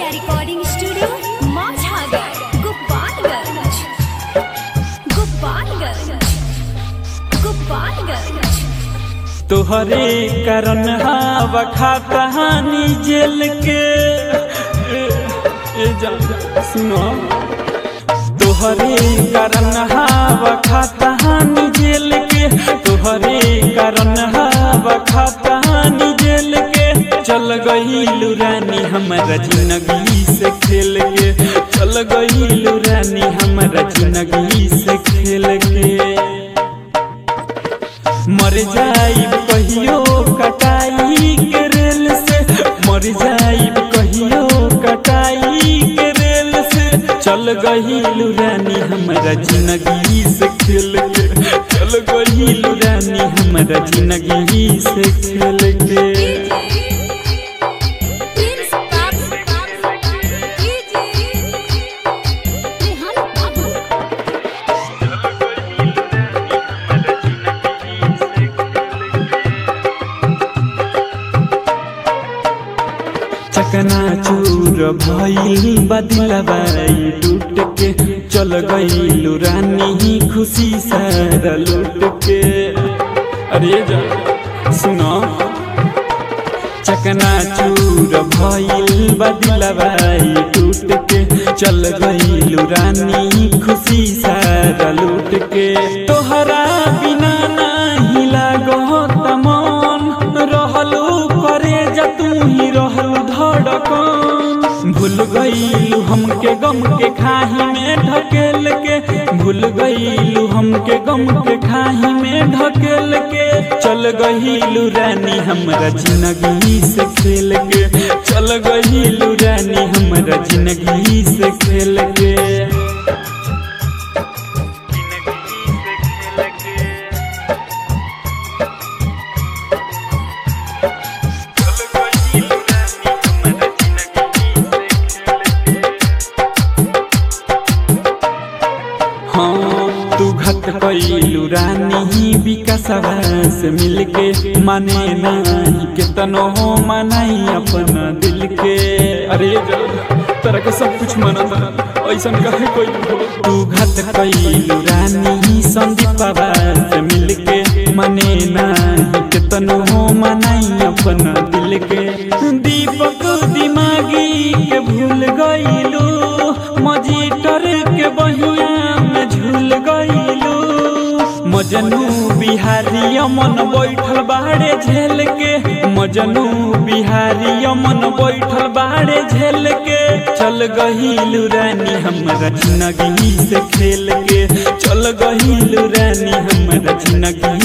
recording studio Majhagar Gopalganj Gopalganj Gopalganj तोहरे करन हवा खाता हानि जेल के ए, ए जान सुनो तोहरे करन हवा खाता हानि जेल के तोहरे करन हवा खाता हानि जेल के चल गई रानी हमारा जिंदगी से खेल के चल गई रानी हमारा जिंदगी से खेल के मर जाइब कहियो कटाई के रेल से मर जाइब कहियो कटाई के रेल से चल गहिलु रानी हमारा जिंदगी से खेल के चल गहिलु रानी हमारा जिंदगी से खेल के प्रिंस बाबू रेहान बाबू चकना चूर भइल बदलबाई टूट के चल गइलु रानी खुशी सारा लूट के अरे जा सुनो चकना चूर भइल बदलबाई टूट के चल गइलु रानी खुशी सारा लूट के तोहरा बिना नाही लागत मन रहलू करे जा तू ही रहलू धड़कन भूल गईलू हमके गम के खाही में ढकेल के भूल गईलू हमके गम के खाही में ढकेल के चल गईलू रानी हमरा जिंदगी से खेल के चल गईलू रानी हमरा जिंदगी से खेल के हाँ तू घट कैलू रानी विकासवा से मिलके माने नहीं के तनो हो मनाई अपना दिल के अरे तरह के सब कुछ मनता ऐसा कहे कोई तू घट कैलू रानी संदीपवा से मिलके माने नहीं के तनो हो मनाई अपना दिल के दीपक दिमागी के भूल गईलू मजीटर के बहिया में झूल गईलू मजनू बिहारी अमन बैठल बाड़े झेल के मजनू बिहारी अमन बैठल बाड़े झेल के चल गहिलू रानी हमरा जिंदगी से खेल के चल गहिलू रानी हमरा जिंदगी